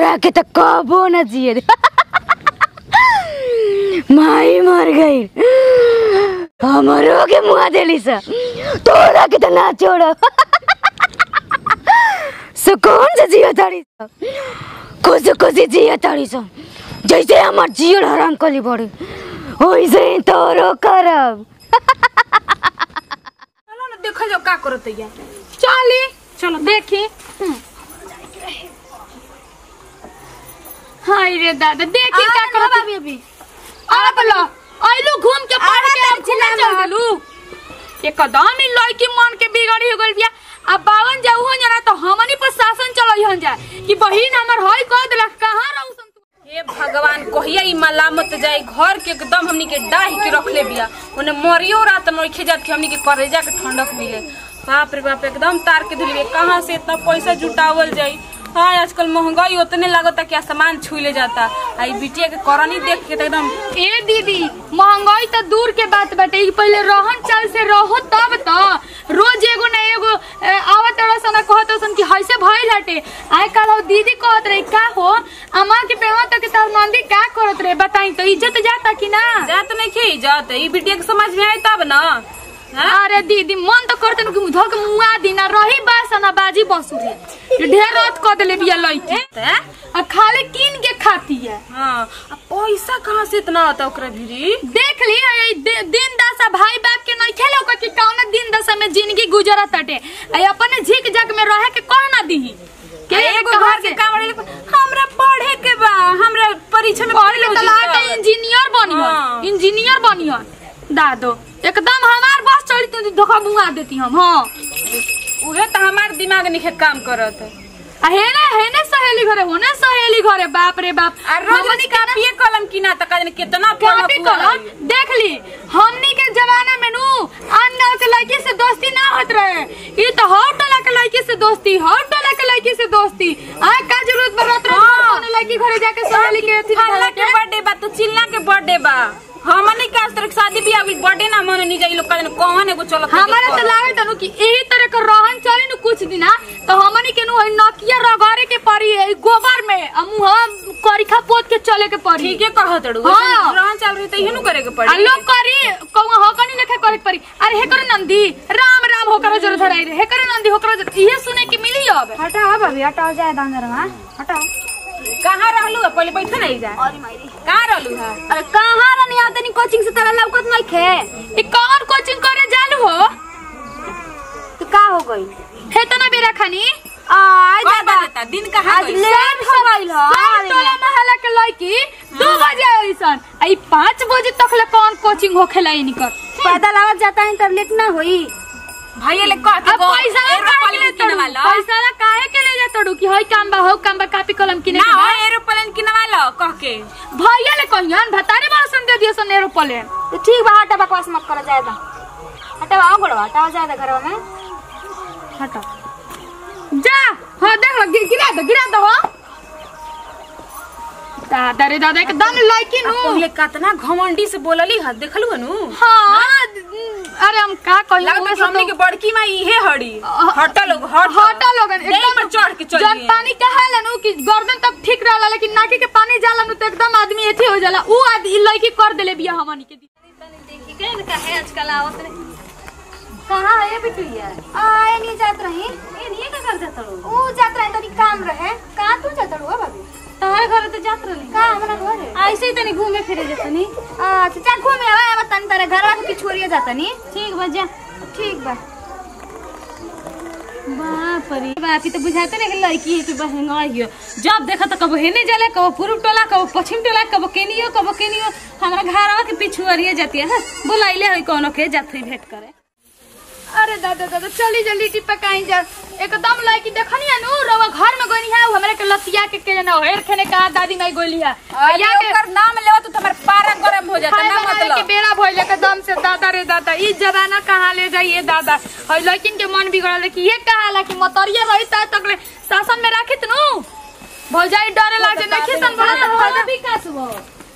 तोरा के तो कबो न जिए दे माई मर गई हमरो के मुआ देली सा तोरा के तो ना छोड़ सुकून से जिया ताड़ी सा खुशी खुशी जिया ताड़ी सा जैसे हमार जियल हराम कली बड़ी वैसे ही तोरो करब चलो ना देखल जाओ का करत है चली चलो देखी हाय रे दादा देखी का करत अभी अभी अब लो आइलू घूम के पढ़ के अब घूमे चल गेलू एकदम ही लड़की मन के बिगड़ी हो गइल बिया अब बावन जाऊ हो जाना तो हमनी पर शासन चलई हन जा कि बहिन हमर होई कह देलक कहां रहू हे भगवान कहिया ई मलामत जाए घर के एकदम हमनी के डाही के रखले बिया ओने मरियो रात नइखे जात कि हमनी के करेजा के ठंडक मिले बाप रे बाप एकदम तार के धुलिए कहाँ से इतना पैसा जुटावल जाई हाँ आजकल महंगाई उतने लागता कि सामान छुले जाता आई बिटिया के करनी देख के तो एकदम ए दीदी महंगाई तो दूर के बात बाटे ई पहले रहन चाल से रहो तब तो रोज एगो ना एगो ए, आवत रसन कहत रसन कि हइसे भइल हटे आइ काल हो दीदी कहत रही का हो अम्मा के पेवा तो के तार नंदी का करत रहे बताई तो इज्जत जाता कि ना जात नहीं खे जात ई बिटिया के समझ में आई तब ना अरे दीदी मन तो करते कि धो के मुआ दिना रही बासना बाजी बसुरी ढेर रात कह देले बिया लइके हैं? आ खाली कीन के खाती है हाँ अब पैसा कहाँ से इतना आता ओकरा भिरी देख ली है दे- दिन दशा भाई बाप के नहीं खेलो कि कौन दिन दशा में जिंदगी गुजरत हटे आ अपने झिक झक में रहे के कह ना दीही के एगो कहाँ घर के से? काम वाले हमरा पढ़े के बा हमरा परीक्षा में पढ़ के fail हो तलाक जाइए। इंजीनियर बनियो हाँ। इंजीनियर बनियो दादो एकदम हमार बस चली तू धोखा मुआ देती हम हाँ उहे तो हमार दिमाग निखे काम करत है आ हेने हेने सहेली घरे होने सहेली घरे बाप रे बाप आ रोज हमनी के कापिए कलम किना त काजन कितना कापी पढ़त हुआ कलम है। देख ली हमनी के जमाना में नु अन्ना के लड़की से दोस्ती ना होत रहे ई तो हर टोला के लड़की से दोस्ती हर टोला के लड़की से दोस्ती आ का जरूरत पड़त रहे हाँ। कौन लड़की घरे जाके सहेली के अथी फल्ला के के बर्थडे बा तो चिल्ला के बर्थडे बा हमनी के आज तक शादी बियाह होई बर्थडे ना मननी जाई लोग काजन कौन एगो चलत है हमारे देखो। तो लागत नु कि यही तरह के रहन चली नु कुछ दिना तो हमनी के नु हई नकिया रगड़े के पड़ी है गोबर में आ मुंह करिखा पोत के चले के पड़ी ठीके कहत रू हाँ। रहन चल रही त इहे नु करे के आ पड़ी लोग करी कहूँ हकनी लेखे करे के पड़ी अरे हे करे नंदी राम राम होकर जरूर धराई रे हे करे नंदी होकर जरूर इहे सुने के मिली अब हटाओ भाभी हटाओ जाए दांगर हटाओ कहाँ रहलू है? पहले बैठे नहीं जा कहाँ रहलू है अरे कहाँ रहनी आओ तनी कोचिंग से तरह लौकत नहीं खे ई कौन कोचिंग करे जालू हो तो का हो गई हे तना बेरा खानी आज कब बजता? दिन कहाँ आज गई? लेट हो गइल ह सब टोला मोहल्ला के लड़की दू बजे अइसन आ ई पाँच बजे तक ले कौन कोचिंग होखेला इनकर पैदल आवत जाता है तो लेट ना होई भैया ले कह के अब गो, पैसा एरोप्लेन काहे के ले तड़ू किनवा लो। पैसा ला काहे के ले जा तड़ू कि हई काम बा हो काम बा कापी कलम किने ना के हो बा एरोप्लेन किनवा लो कह के भैया ले कहियन भतारे भाषण दे दियो सन एरोप्लेन तो ठीक बा हटा बकवास मत करो जाएगा हटाओ आओ गोड़वा हटाओ जाएगा घरवा में हटा जा हाँ देख लो गि- गिरा दो गिरा दो हाँ दादा रे दादा एकदम लड़की नु पहले कितना घमंडी से बोलली है देखलू हनु हाँ अरे हम का कहियो लगता है कि हमनी के बड़की माँ इहे हड़ी अ- हटा लोग हट हटा लोगन देह पर चढ़ के जब चलिए पानी कहा नु कि गर्दन तक ठीक रहला लेकिन नाकी के पानी जाला नु तो एकदम आदमी एथी हो जाला ऊ आदमी लड़की कर देले बिया हमनी के कहाँ है बिटुया आए नहीं जात रही ये नहीं का कर जात रहो ओ जात रहे तनी काम रहे कहाँ तू जात रहो भाभी तोहरे घर तो जात रहली का हमरा घर है ऐसे ही तनी घूमे फिरे जतनी अच्छा चल घूमे आवा आवा तनी तारे घरवा के पिछुरिया जाता नी ठीक बा जा ठीक बा बाप रे बाप ई तो बुझाते नहीं कि लड़की है कि बहंगा हियो जब देखा तो कबो हेने जले कबो पूर्व टोला कबो पश्चिम टोला कबो केनियो कबो केनियो हमरा घरवा के पीछू अरिए जाती है बुलाइले है कोनो के जात हुई भेंट करे अरे दादा दादा चली जल्दी टिप्पा कहीं जा एकदम लड़की देखनी है नु रवा घर में गोनी है उ हमरे के लतिया के के ना हेर खेने का दादी माई गोली है या ओकर नाम लेवा तो तुम्हारे पारा गरम हो जाता खाए ना बनावे के मतलब बेरा भइल एकदम से दादा रे दादा ई जमाना कहाँ ले जाइए दादा और लेकिन के मन बिगड़ल कि ये कहाला कि मतरिया रही ता तक ले शासन में राखित नु भौजाई डरे लागे नहीं सन बड़ा तो फायदा विकास हो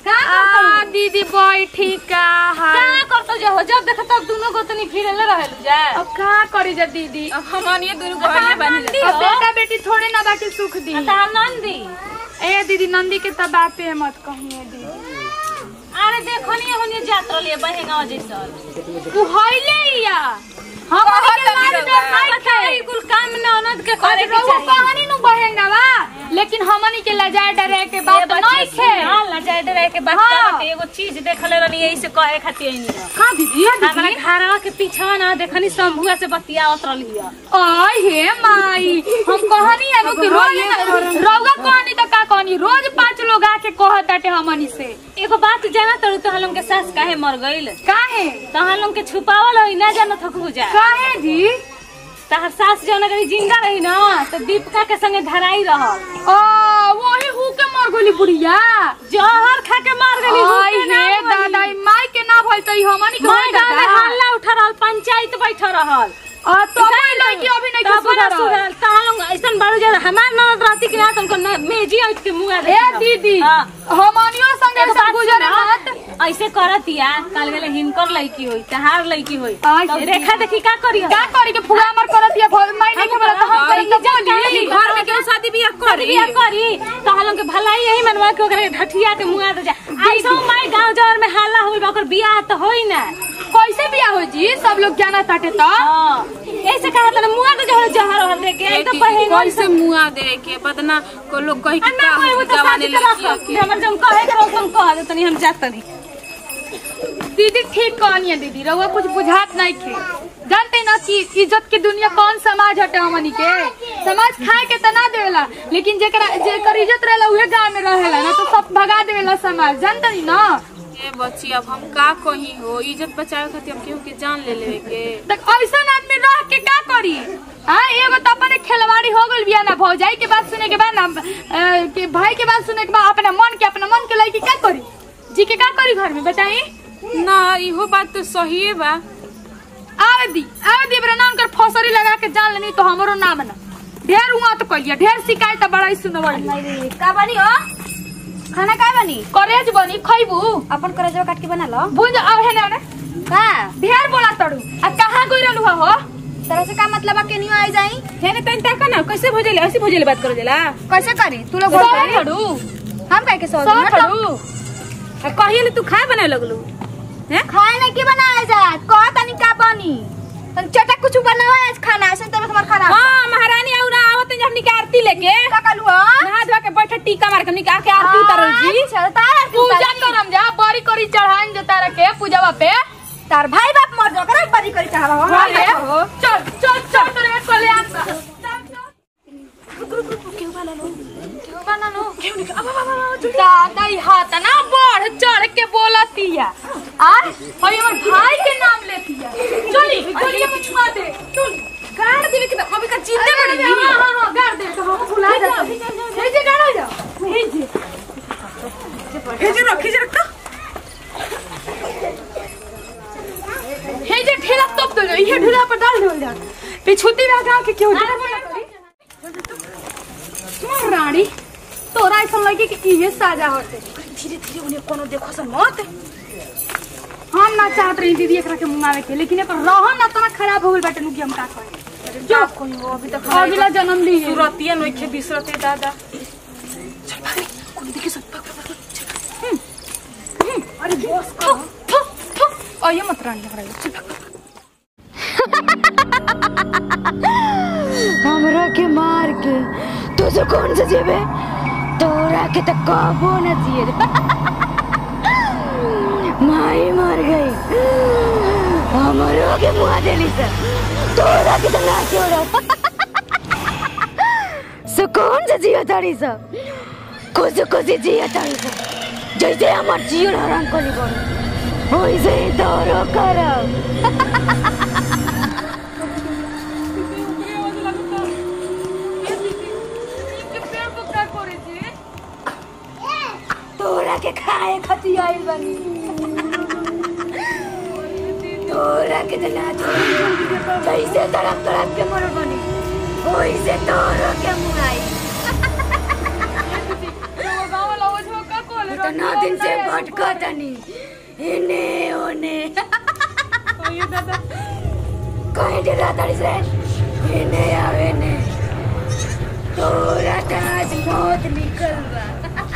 का आ दीदी बैठी का हाल का करतो जे हो जब देख तब दोनों गोतनी फिरले रहेलु जा अब का करी जा दीदी अब हमनिए दुनू बहनिए बनी अब बेटा बेटी थोड़े ना बाकी सुख दी ता नंदी ए दीदी नंदी के तो बाते मत कहिए दीदी अरे देखो नहीं होनी जात रहलिए बहेगा जैसन तू हइले या हम कहत के लाड रउआ। में नहीं खे कुल काम में ननद के करे अरे के रउआ चाहिए कहानी नु बहेगा बा लेकिन हमनी के लजाए डरे के बात नहीं खे हां लजाए डरे के बात हाँ। करत एगो चीज देखले रहनी यही से कहे खातिर नहीं का दीदी हमरा घरवा के पीछा ना देखनी शंभुआ से बतियावत रहली आय हे माई हम कहानी अनु कि रोज रउआ कहानी तो का कहानी रोज पांच लोग आके कहत बाटे हमनी से एगो बात जाना तड़ू तो हम के सास काहे मर गइल काहे तो हम के छुपावल होई ना जानत हो जा काहे जी तहर सास जौन अगर जिंदा रही ना तो दीपिका के संगे धराई रहल आ वही हु के मर गली बुढ़िया जहर खा के मार गली आय हे दादा ई माई के ना भइल त ई हमनी के माय होई गाँव में दादा हल्ला उठा रहल पंचायत बैठ रहल आ तो मैं लड़की अभी नहीं के तब ना सुधरल सुधरल तालों ऐसन बारू जे हमार ननद रहती कि ना तुमको न मेजी उठ के मुंह ए दीदी हमनियो संगे एगो सब बात गुजरे सुना, मत ऐसे करतिया काल गेले हिनकर लड़की होई तहार लड़की होई आय तब हे रेखा देखी का करी का करी के फुगा मर करत या भल माई नहीं खबर त हम करी त बोली घर में केहू शादी बियाह करी बिया करी तो हम लोग के भलाई यही मनवा के ओकरे ढठिया के मुंह दे जा ऐसा माई गांव जवर में हल्ला होई बा, ओकर बियाह तो होई ना कैसे बियाह हो जी सब लोग जाना ताटे त हां ऐसे कहा तने मुंह दे जहर जहर हल दे के तो पहे कैसे मुआ दे के बदना को लोग कही कि अन्ना का कोई वो तो जवानी शादी करा लड़की के हमर जम कहे के हम कह दे तनी हम जात तनी दीदी ठीक कहनी है दीदी रउआ कुछ बुझात नहीं खे जानते ना कि इज्जत के दुनिया कौन समाज हटे हमनी के समाज खाए के तना देवेला लेकिन जेकरा जेकर इज्जत रहेला उहे गांव में रहेला ना तो सब भगा देवेला समाज जानते नी ना ए बच्ची अब हम का कही हो इज्जत बचावे खातिर हम केहू के जान ले लेवे के तक ऐसा आदमी रह के का करी हाँ एगो तो अपने खिलवाड़ी हो गइल बिया ना भौजाई के बात सुने के बाद ना अ, के भाई के बात सुने के बाद अपने मन के अपने मन के लड़की का करी जी के का करी घर में बताई ना इहो बात तो सही बा आवे दी आवे दी बरे नाम कर फसरी लगा के जान लेनी तो हमरो नाम ना ढेर हुआ तो कहिया ढेर शिकायत बड़ा ही सुनवल का बनी हो खाना का बनी करेज बनी खइबू अपन करजवा काट के बना लो बुझ आवे ने ने का ढेर बोला तड़ू आ कहां गइल रहलू हो तरह से का मतलब है केनियो आई जाई हेने तन तक ना कैसे भोजले ऐसे भोजले बात कर देला कैसे करी तू लोग सौ बोल करी तड़ू हम काहे के सौ सौ मतलब तड़ू कहिए तू खाए बनाए लगलू हैं खाए नहीं की बनाए जा कह तनी का बनी तन चटक कुछ बनाओ आज खाना ऐसे तब तुम्हार खाना हां महारानी आउ ना आवत जब निके आरती लेके का कलू हो नहा धोआ के बैठे टीका मार के निके आके आरती उतारल जी अच्छा तार पूजा करम जा बड़ी करी चढ़ाइन जता रखे पूजावा पे तार भाई बाप मर जाओ करे बड़ी करी चाहवा हो अरे, चल चल चल तोरे कल्याण का चल, चल। दादा ई हाथ ना बढ़ चढ़ के बोलतिया आ और हमर भाई के नाम लेतिया चली गलिया में छुआ दे चल गाड़ देवे के अभी का जिंदे अरे, बड़ी हां हां हां गाड़ दे तो हम भुला जाते हे जे गाड़ जा हे जे भेजे रख भेजे रख हे जे ठेला तप दो ये ठेला पर डाल दो जा पिछुती लगा के क्यों तुम्हार रानी तोरा ऐसा लगे कि इहे साजा होते धीरे धीरे उन्हें कोनो देखो सन मत हम ना चाहत रही दीदी एकरा के मुंगावे के लेकिन एकर रहन ना तना खराब हो गइल बाटे नुकी हम का कहे जो कोई हो अभी तक अगला जन्म ली सुरतिया नोखे बिसरते दादा अरे बस कर अये मत रानी हमरा हमरा के मार के तू जो कौन से जेबे तोरा के तो कबो न जिए माई मर गई हमरो के मुआ देली से तोरा के तो ना छोड़ो सुकून से जियो तारी सब खुश खुशी जियो तारी सब जैसे हमार जीवन हराम कली बड़ो वैसे ही तोरो करब तोरा के खाए खती आइल बनी तोरा के तो ना छोड़ी जैसे तड़प तड़प के मर बनी वैसे तोरो के मुआई इतना दिन से भटका तनी इने ओने अयो दादा कहीं डरा तारी से इने आवे ने तोरा त आज मौत निकल बा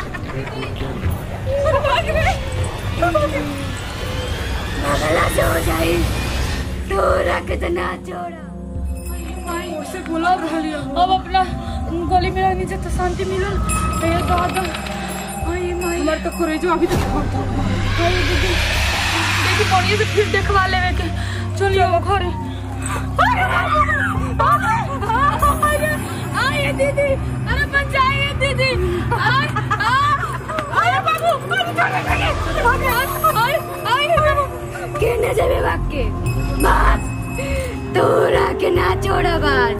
मगला से हो जाई तोरा के त ना छोड़ा उसे बुला रहली अब अपना गली में रहने से तो शांति मिलल हे दादा आई माई हमार तो करे जो अभी तक बहुत हाय दीदी देखी बढ़िया से फिर देखवा लेवे के चलिए अब घरे आइए दीदी अरे बचाइए दीदी आय आय बाबू आय आय बाबू केने जाबे बाके बात तोरा के ना छोड़ा बाज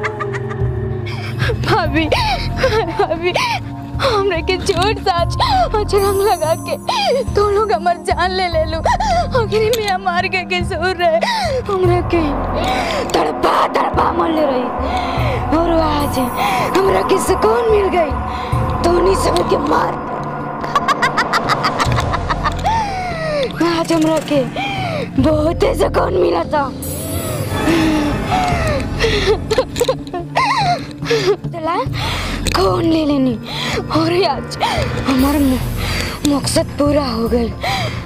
भाभी भाभी हमरे के चोट साच अचरंग लगा के तो लोग हमार जान ले ले लो आखिरी में मार के के सो रहे हमरे के तड़पा तड़पा मर ले रही और आज हमरा के सुकून मिल गई तोनी सब के मार आज हमरा के बहुत सुकून मिला था चला कौन ले लेनी और आज हमारा मु- मकसद पूरा हो गई